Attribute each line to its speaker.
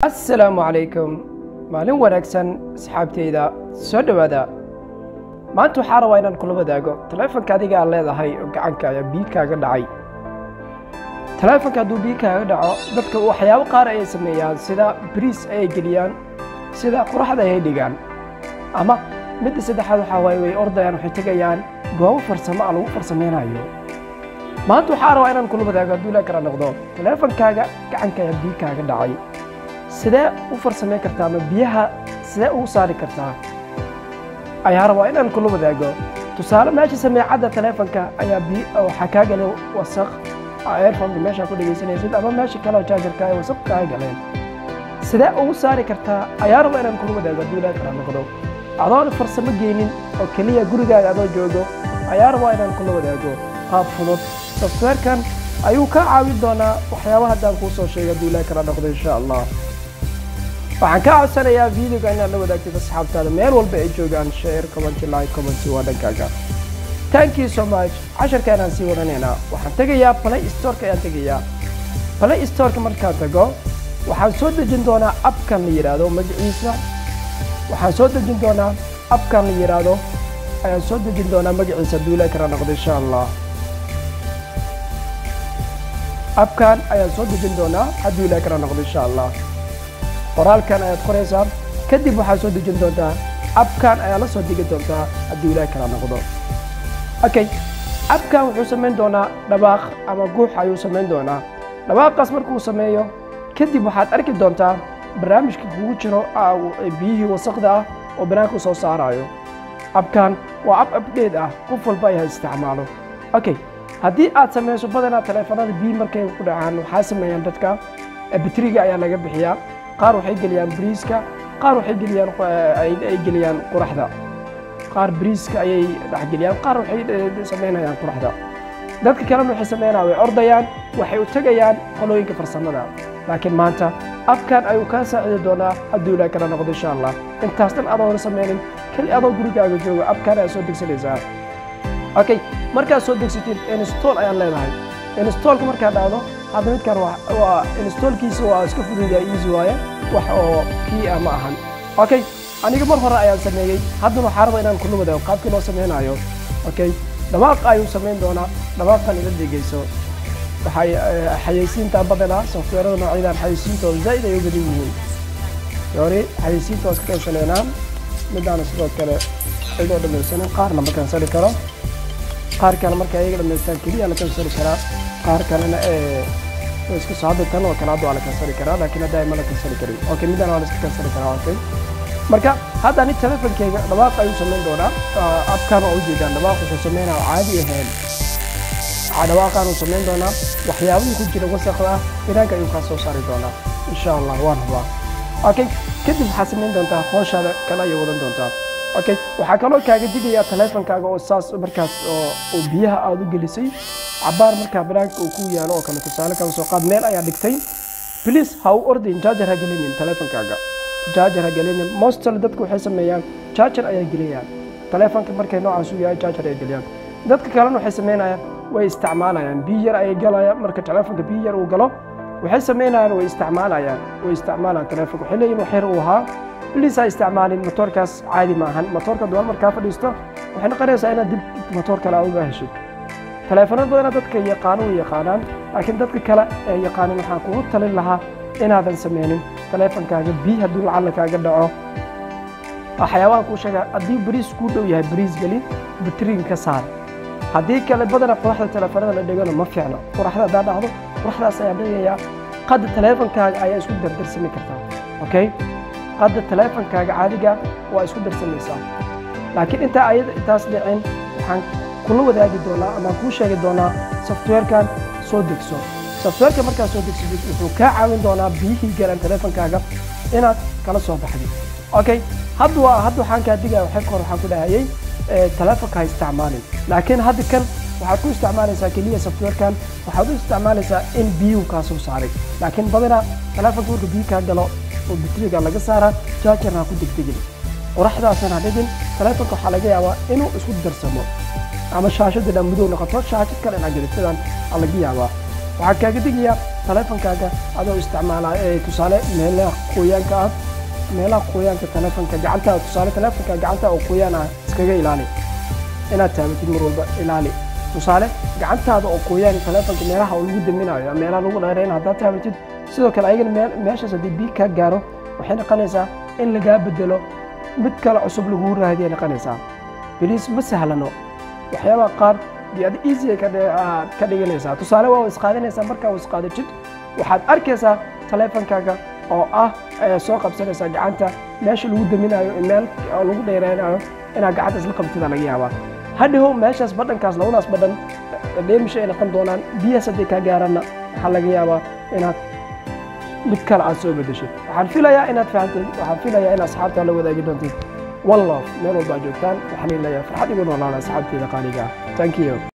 Speaker 1: assalaamu calaykum maalin wanaagsan asxaabteyda soo dhowaada maanta waxaa rabaa inaan kula wadaago taleefanka adiga aad leedahay oo gacanka ayaa biyo kaaga dhacay taleefanka hadduu biyo kaaga dhaco dadka waxyaabo qaar ayay sameeyaan sida bariis ayay geliyaan sida quraxda ayay dhigaan ama midda saddexaad waxaa waaye way ordayaan waxay tegayaan goobo farsamo ah lagu farsameynayo maanta waxaa rabaa inaan kula wadaago hadduu ilaa kala noqdo taleefankaaga gacanka ayaa biyo kaaga dhacay sidee u farsameyn kartaa ama biyaha sidee ugu saari kartaa ayaa rabaa inaan kula wadaago tusaale meesha sameecadda taleefanka ayaa biyo waxaa kaa galay wasaq airfonka meeshaa ku dhegaysanaysid ama meesha kale oo jaajarka ay wasaq kaa galeen sidee ugu saari kartaa ayaa rabaa inaan kula wadaago hadduu ilaa kala noqdo adoon farsamo geynin oo keliya gurigaaga adoo joogo ayaa rabaa inaan kula wadaago qaab fudud softwarekan ayuu kaa caawin doonaa waxyaaba haddaan kuu soo sheegay hadduu ilaa kala noqdo insha allah waxaan kaa codsanayaa videoga inaad la wadaagtid asxaabtaada meel walba ay joogaan share comment like comment waa dhankaaga thank you so much casharkaanaan sii wadanaynaa waxaan tegayaa play storeka ayaan tegayaa play storeka markaan tago waxaan soo dejin doonaa abkan la yidhaahdo magaciisa waxaan soo dejin doonaa abkan la yidhaahdo ayaan soo dejin doonaa magaciisa hadduu ilaa kala noqdo insha allah abkan ayaan soo dejin doonaa hadduu ilaa kala noqdo insha allah qoraalkan ayaad qoraysaa kadib waxaad soo dejin doontaa abkan ayaa la soo degi doontaa hadduu ilaah kala noqdo okay abkan wuxuu samayn doonaa dhabaaq ama guux ayuu samayn doonaa dhabaaqaas markuu sameeyo kadib waxaad arki doontaa barnaamijka kugu jiro biyihii wasaqda ah oo banaanka soo saarayo abkan waa ab abdheed ah qof walba ay ha isticmaalo okay haddii aad samayso badanaa taleefanada biyi markay ku dhacaan waxaa sameeyaan dadka batriga ayaa laga bixiyaa qaar waxay geliyaan bariiska qaar waxay geliyaan ay geliyaan quraxda qaar bariiska ayay dhexgeliyaan qaar waxay samaynayaan quraxda dadka kalena waxay samaynayaan way ordayaan waxay u tegayaan qolooyinka farsamada laakiin maanta abkan ayuu kaa saacidi doonaa hadduu ilaa kala noqdo insha allah intaas dhan adoona sameynin keli adoo gurigaaga joogo abkan ayaa soo degsanaysaa okay markaad soo degsatid install ayaan leedahay installka markaad dhacdo hadda midkan waa installkiisa waa iska fududaa easy waaye wax oo kii ah ma ahan okay aniga mar hore ayaan sameeyey haddana waxaa raba inaan kula wadaago qaabkii loo sameynayo okay dhawaaq ayuu samayn doonaa dhawaaqan ila dhegeyso waxay xayeysiinta badanaa softweerada noocyadan xayeysiintooda zaa'id ay u badan yihiin yori xayeysiinta waa iska kansaleynaa midaana sidoo kale cidoo dhamaysanin qaarna ma kansali karo qaar kale marka ayaga dhamaystaan keliya la kansali karaa qaar kalena isku soo hadda tan oo kale hadda waa la kansali karaa laakiin hadda ma la kansali karin okay midaan waa la iska kansali karaa okay marka hadda ani telefonkeyga dhawaaq ayuu samayn doonaa abkan oo ujeedaan dhawaaq wuxuu sameynaa caadi ahayn dhawaaqan uu samayn doonaa waxyaabihii ku jira wasaqda ah binaanka ayuu kaa soo saari doonaa insha allah waan hubaa okay kadib waxaad samayn doontaa hooshaada kale ayay wadan doontaa okay waxaa kaloo kaaga digayaa taleefonkaaga oo saas markaas oo biyaha aada u gelisay cabaar markaa banaanka uu ku yaalo oo kale tusaale kala soo qaad meel ayaa dhigtay please ha u ordayn jaajar ha gelinin taleefonkaaga jaajar ha gelinin mostly dadku waxay sameeyaan jaajar ayaa geliyaan taleefonka markay noocaas u yahay jaajar ayay geliyaan dadka kalena waxay sameynayaan way isticmaalayaan biyo yar ayay galayaan marka taleefonka biyo yar uu galo waxay sameynayaan way isticmaalayaan way isticmaalayaan taleefonka waxay leeyihin wax yar uu ahaa bliis ha isticmaalin motoorkaas caadi ma ahan motoorka duwal markaa fadhiisto waxay noqonaysaa inaad dib motoor kale aad uga heshid taleefanad badana dadka yaqaano way yaqaanaan laakiin dadka kale ee yaqaanin waxaan kugu talin lahaa inaadan sameynin taleefonkaaga biyo hadduu lacalla kaaga dhaco waxyaabaha kuu sheegaa haddii bariis kuu dhow yahay bariis geli batriga ka saar haddii kale badana quraxda taleefanada la dhigano ma fiicno quraxda haddaa dhacdo quraxdaas ayaa dhigayaa qadda taleefonkaaga ayaa isku dardarsami kartaa okay hadda taleefonkaaga caadiga waa isku darsamaysaa laakiin intaa ayada intaas dhicin waxaan kula wadaagi doonaa ama kuu sheegi doonaa softwarekan soo degso softwareka markaad soo degsatid wuxuu kaa caawin doonaa biyihii galaan taleefonkaaga inaad kala soo baxdid okay hadda waa hadda waxaan kaa digaya waxay kor waxaan ku dhahayay taleefonka ha isticmaalin laakiin hadda kan waxaad ku isticmaalaysaa keliya softwarekan waxaad u isticmaalaysaa in biyuhu kaa soo saaray laakiin badanaa taleefonka marka biyo kaa galo oo batriga laga saaraa jaajarna ha ku degdegin qoraxdaasna ha dhigin taleefonka waxaa laga yaabaa inuu isku darsamo ama shaashadda dhan madow noqoto shaashad kale inaad gelid sidan aa laga yaabaa waxaa kaaga digayaa taleefonkaaga adoo isticmaalaa ee tusaale meelaha qoyaanka ah meelaha qoyaanka taleefonka gacantaada tusaale taleefonka gacanta oo qoyaan ah iskaga ilaali inaad taabatid mar walba ilaali tusaale gacantaada oo qoyaan taleefonka meelaha oo lagu daminayo ama meelaha lagu dheerayn haddaad taabatid sidoo kale ayagana meel meeshaas haddii biig kaa gaaro waxay noqonaysaa in lagaa bedelo mid kale cusub laguu raadiyay noqonaysaa beliis ma sahlano waxyaabaha qaar dee ad easy ay ka dhi- aad ka dhiganaysaa tusaale waa isqaadanaysaa markaa isqaadatid waxaad arkaysaa taleefonkaaga oo ah ayaa soo qabsanaysaa gacanta meesha lagu daminayo iyo meel oo lagu dheereynayo inaad gacanta isla qabtida laga yaabaa hadhihow meeshaas badhankaas labadaas badhan dheemisha ay noqon doonaan biyahaas hadday kaa gaaraanna waxaa laga yaabaa inaad mid kale aad soo bedeshid waxaan filayaa inaad fahamtid waxaan filayaa in asxaabtaa la wadaagi doontid one love meel walba aad joogtaan waxaan leeyahay farxad igu noolaada asxaabteeda qaaliga ah thank you